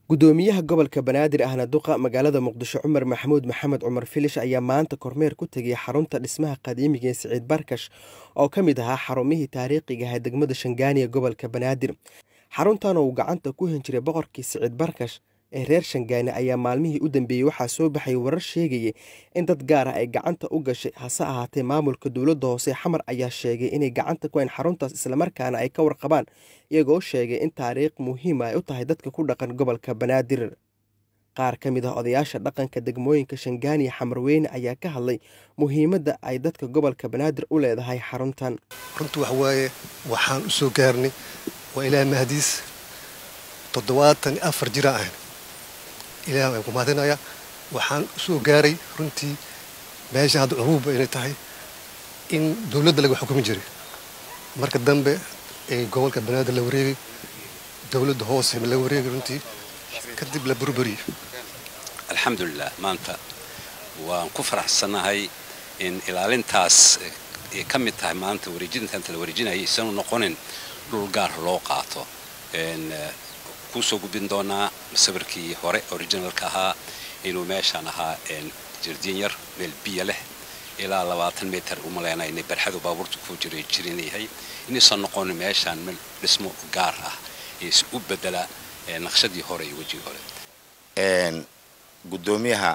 gudoomiyaha gobolka banaadir ahna duqa magaalada muqdisho cumar maxamuud maxamed cumar filish ayaa maanta kormeer ku tegay xarunta dhismaha qadiimiga ee siciid barkash oo ka mid ahaa xarumihii taariikhiga ahaa degmada shangaani ee gobolka banaadir xaruntan oo uu gacanta ku hin jiray boqorkii siciid barkash ee reer shangaani ayaa maalmihii u dambeeyey waxaa soo baxay warar sheegaya in dad gaar ah ay gacanta u gashay hase ahaatee maamulka dowladda hoose xamar ayaa sheegay inay gacanta ku hayn xaruntaas islamarkaana ay ka warqabaan iyagoo sheegay in taariikh muhiima ay u tahay dadka ku dhaqan gobolka banaadir qaar ka mid ah odayaasha dhaqanka degmooyinka shangaani xamarweyne ayaa ka hadlay muhiimadda ay dadka gobolka banaadir u leedahay xaruntan runtii wax waaye waxaan u soo gaarnay waa ilaah mahadiis toddobaatan iyo afar jira ahayn ilaah waan ku mahadinaya waxaan u soo gaaray runtii meesha hadda curuubba inay tahay in dowladda laga xukumi jiray marka dambe ee gobolka banaadir la wareegay dowladda hoose la wareegay runtii kadib la burburiyey alxamdulilah maanta waan ku faraxsannahay in ilaalintaas ay ka mid tahay maanta wareejintaanta la wareejinayay isanu noqonin dhul gaar loo qaato kuu soo gudbin doonaa sawirkii hore originalka ahaa inuu meeshaan ahaa jardiin yar meel biyo leh ilaa labaatan mitar umaleyna inay barxadu baabuurta ku jiray jirin yahay inaysan noqonin meeshaan meel dhismo gaar ah is u bedela naqshadii hore iyo wejigii hore gudoomiyaha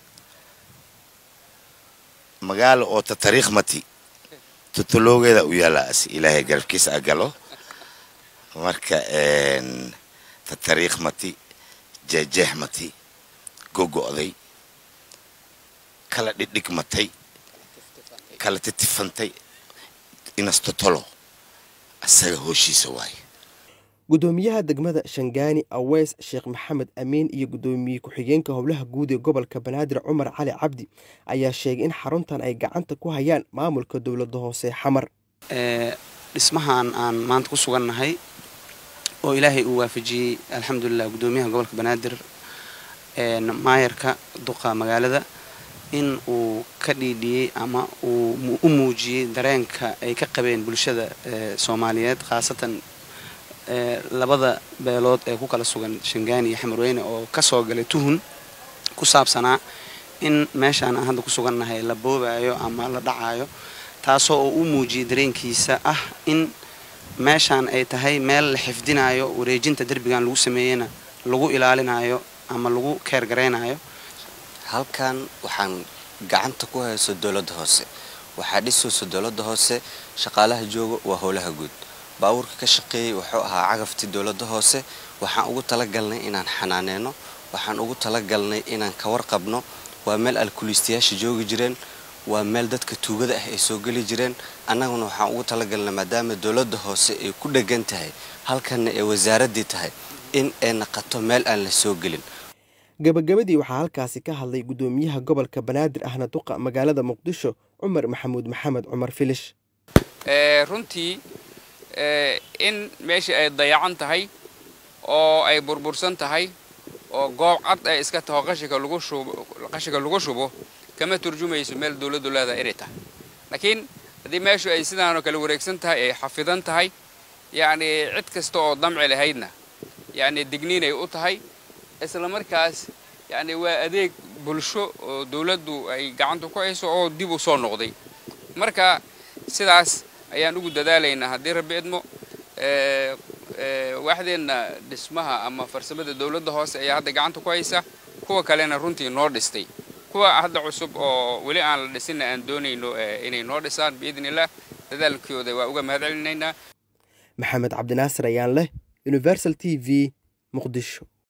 magaalo oo ta tariikh mati tutuloogeeda u yaalaas ilaahay garabkiisa agalo marka ta tariikh mati jeejeex mati gogo'day kala dhidhigmatay kala titifantay inastotolo asaga hooshiisa waaye gudoomiyaha degmada shangaani aweys sheekh maxamed amiin iyo gudoomiye ku-xigeenka howlaha guud ee gobolka banaadir cumar cali cabdi ayaa sheegay in xaruntan ay gacanta ku hayaan maamulka dowladda hoose xamar dhismahan aan maanta ku sugannahay oo ilaahay uu waafajiyey alxamdulilah gudoomiyaha gobolka banaadir maayarka duqa magaalada in uu ka dhiidhiyey ama uu u muujiyey dareenka ay ka qabeen bulshada soomaaliyeed khaasatan labada beelood ee ku kala sugan shangaani iyo xamarweyne oo kasoo galay tuhun ku saabsanaa in meeshaan aan hadda ku sugannahay la boobayo ama la dhacayo taasoo oo u muujiyey dareenkiisa ah in meeshaan ay tahay meel la xifdinayo wareejinta derbigan lagu sameeyeyna lagu ilaalinayo ama lagu keergaraynayo halkan waxaan gacanta ku hayso dowladda hoose waxaa dhisayso dowladda hoose shaqaalaha jooga waa howlaha guud baabuurka ka shaqeeyey wuxuu ahaa cagaftii dowladda hoose waxaan ugu talagalnay inaan xanaaneyno waxaan ugu talagalnay inaan ka warqabno waa meel alkuliistayaasha joogi jireen waa meel dadka tuugada ah ay soo geli jireen annaguna waxaan ugu talagalnay maadaama dowladda hoose ay ku dhegan tahay halkanna ay wasaaraddii tahay in ay naqato meel aan la soo gelin gabagabadii waxaa halkaasi ka hadlay gudoomiyaha gobolka banaadir ahna duqa magaalada muqdisho cumar maxamuud maxamed cumar filish runtii in meeshii ay dayacan tahay oo ay burbursan tahay oo goob cad ay iska taho qashinka lagu shubo qashinka lagu shubo kama turjumayso meel dawladdu leedahay inay tahay laakiin haddii meeshu ay sidaanoo kale wareegsan tahay ay xafidan tahay yacni cid kasta oo damci lahaydna yacni digniinay u tahay isla markaas yacni waa adeeg bulsho oo dawladdu ay gacanta ku hayso oo dib u soo noqday marka sidaas ayaan ugu dadaalaynaa haddii rabbi idmo waaxdeenna dhismaha ama farsamada dowladda hoose ayaa hadda gacanta ku haysa kuwa kalena runtii noo dhistay kuwa hadda cusub oo weli aan la dhisinna aan doonayno inay noo dhisaan biidni illah dadaalkooda waa uga mahad celinaynaa maxamed cabdinaasir ayaan leh universal t v muqdisho